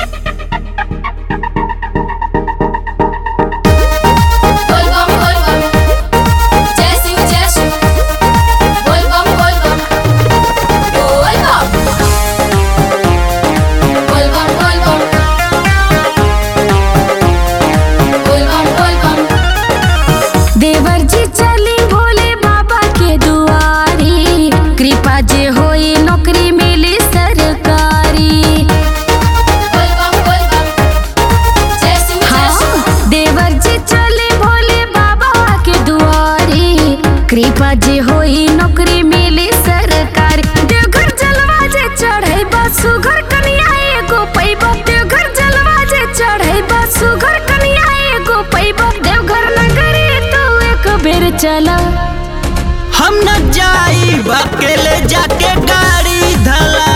बोल बम बोल बम जय शिव जय शिव बोल बम बोल बम बोल बम बोल बम बोल बम बोल बम बोल बम देवर जी चली भोले बाबा के दुआरी कृपा जे होई नौकरी मिली सरकारी बोल बम बोल बम जय शिव जय शिव हाँ देवर जी चले भोले बाबा के दुआरी कृपा जे होई नौकरी मिली सरकारी देवघर जलवा जे चढ़े सुघर कन्या एगो पैबा देवघर जलवा जे चढ़े सुघर कन्या एगो पैबा देवघर नगरी तो एक बेर चला हम न जाई अकेले जाके गाड़ी धला